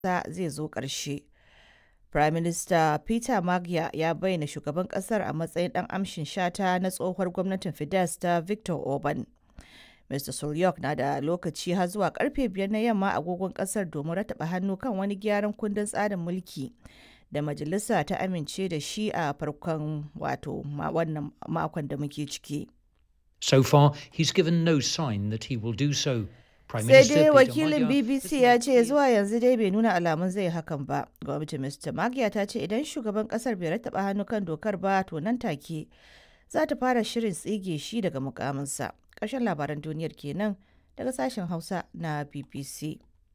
zai zo ƙarshe. Prime Minister Peter Maggia ya bayyana shugaban ƙasar a matsayin ɗan amshin shata na tsohuwar gwamnatin Fidesz ta Victor Orban. Mr. Suryok na da lokaci har zuwa karfe biyar na yamma agogon ƙasar domin rataba hannu kan wani gyaran kundin tsarin mulki da majalisa ta amince da shi a farkon wato wannan makon da muke ciki. So far, he's given no sign that he will do so. Sai dai wakilin BBC ya ce zuwa yanzu dai bai nuna alamun zai hakan ba. Gwamnatin Mr. Magyar ta ce idan shugaban kasar bai rattaba hannu kan dokar ba to nan take za ta fara shirin tsige shi daga mukaminsa. Ƙarshen labaran duniyar kenan daga sashen Hausa na BBC.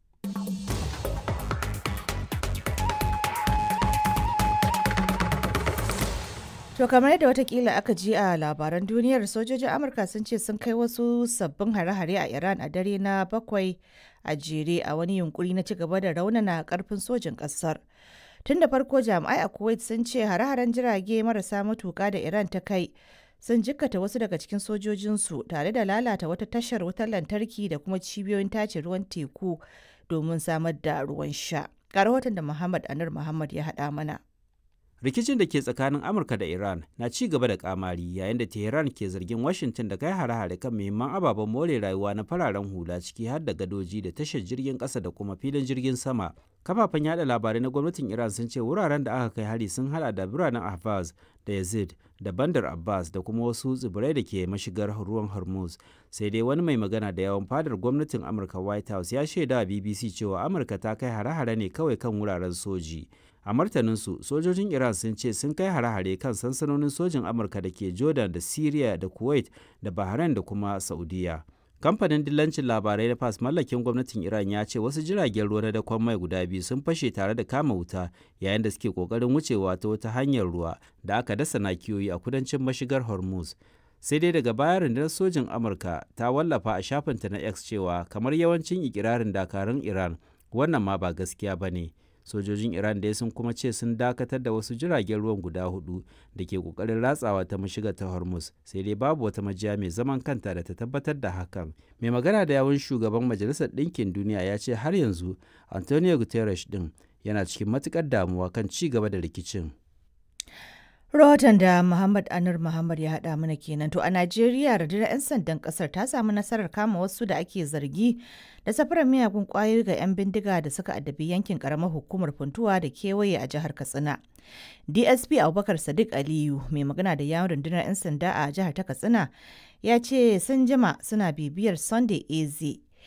To kamar yadda watakila aka ji a labaran duniyar sojojin Amurka sun ce sun kai wasu sabbin hare-hare a Iran a dare na bakwai a jere a wani yunkuri na cigaba da raunana karfin sojin kasar. Tun da farko jami'ai a Kuwait sun ce hare-haren jirage marasa matuka da Iran ta kai sun jikkata wasu daga cikin sojojinsu tare da lalata wata tashar wutar lantarki da kuma cibiyoyin tace ruwan teku domin samar da ruwan sha. Ga rahoton da Muhammad Anur Muhammad ya haɗa mana. rikicin da ke tsakanin amurka da iran na ci gaba da kamari yayin da tehran ke zargin washington da kai hare-hare kan muhimman ababen more rayuwa na fararen hula ciki har da gadoji da tashar jirgin kasa da kuma filin jirgin sama kafafen yada labarai na gwamnatin iran sun ce wuraren da aka kai hari sun hada da biranen ahvaz da yazid da bandar abbas da kuma wasu tsibirai da ke mashigar ruwan hormuz sai dai wani mai magana da yawan fadar gwamnatin amurka white house ya shaida bbc cewa amurka ta kai hare-hare ne kawai kan wuraren soji a martaninsu sojojin iran sun ce sun kai hare-hare kan sansanonin sojin amurka da ke jordan da syria da kuwait da bahrain da kuma saudiya kamfanin dillancin labarai na fas mallakin gwamnatin iran ya ce wasu jiragen ruwa na dakon mai guda biyu sun fashe tare da kama wuta yayin da suke kokarin wucewa ta wata hanyar ruwa da aka dasa nakiyoyi a kudancin mashigar hormuz sai dai daga baya rundunar sojin amurka ta wallafa a shafinta na x cewa kamar yawancin ikirarin dakarun iran wannan ma ba gaskiya ba ne sojojin iran dai sun kuma ce sun dakatar da wasu jiragen ruwan guda hudu da ke kokarin ratsawa ta mashiga ta hormuz sai dai babu wata majiya mai zaman kanta da ta tabbatar da hakan mai magana da yawun shugaban majalisar ɗinkin duniya ya ce har yanzu antonio guterres din yana cikin matukar damuwa kan ci gaba da rikicin Rahoton da Muhammad Anur Muhammad ya haɗa mana kenan to a Najeriya rundunar 'yan sandan ƙasar ta samu nasarar kama wasu da ake zargi da safarar miyagun ƙwayoyi ga 'yan bindiga da suka addabi yankin ƙaramar hukumar funtuwa da kewaye a jihar Katsina. DSP Abubakar Sadiq Aliyu mai magana da yawon rundunar 'yan sanda a jihar ta Katsina ya ce sun jima suna bibiyar Sunday AZ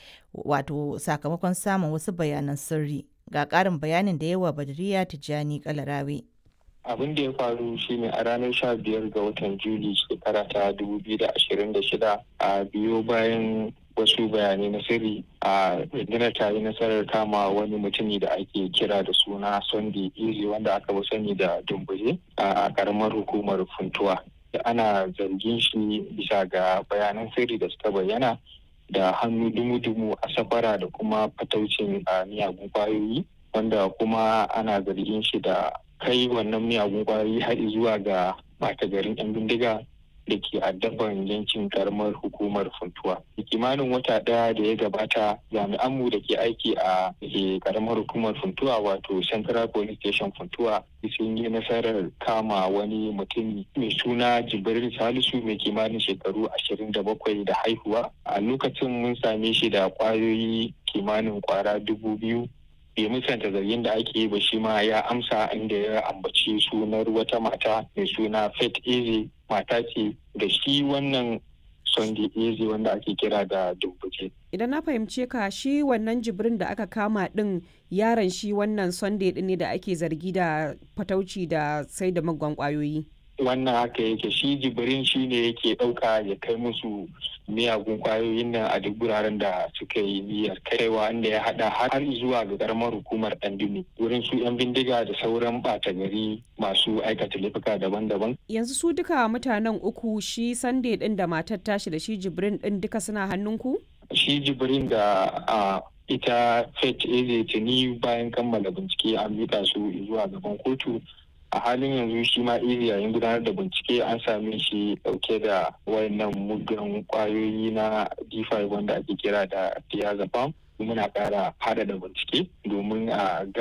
wato sakamakon samun wasu bayanan sirri ga ƙarin bayanin da yawa Badriya Tijjani Kalarawe. abin da ya faru shine a ranar sha biyar ga watan juli shekara ta dubu biyu da ashirin da shida a biyo bayan wasu bayanai na sirri a rundunar ta yi nasarar kama wani mutumi da ake kira da suna sunday iri wanda aka fi sani da dumbuje a karamar hukumar funtuwa ana zargin shi bisa ga bayanan sirri da suka bayyana da hannu dumu-dumu a safara da kuma fataucin miyagun kwayoyi wanda kuma ana zargin shi da kai wannan miyagun kwayoyi har zuwa ga bata garin 'yan bindiga da ke addaban yankin karamar hukumar funtuwa. kimanin wata ɗaya da ya gabata jami'anmu da ke aiki a karamar hukumar funtuwa wato central police station funtuwa sun yi nasarar kama wani mutum mai suna jibril salisu mai kimanin shekaru ashirin da bakwai da haihuwa a lokacin mun same shi da kwayoyi kimanin kwara dubu biyu bai musanta zargin da ake yi ba shi ma ya amsa inda ya ambaci sunar wata mata mai suna Faith Eze mata ce da shi wannan Sunday Eze wanda ake kira da Dumbuke. Idan na fahimce ka shi wannan jibrin da aka kama din yaron shi wannan Sunday din ne da ake zargi da fatauci da sai da magwan kwayoyi. wannan haka yake shi jibirin shi ne yake ɗauka ya kai musu miyagun kwayoyin nan a duk wuraren da suka yi niyyar kaiwa inda ya hada har zuwa ga karamar hukumar ɗandumi wurin su 'yan bindiga da sauran ɓata gari masu aikata laifuka daban-daban. Yanzu su duka mutanen uku shi Sunday ɗin da matar tashi da shi jibrin ɗin duka suna hannunku? Shi jibrin da a ita Faith Eze tuni bayan kammala bincike an miƙa su zuwa gaban kotu a halin yanzu shi ma iri yayin gudanar da bincike an same shi dauke da wayannan muggan kwayoyi na d5 wanda ake kira da diazepam muna ƙara faɗaɗa bincike domin a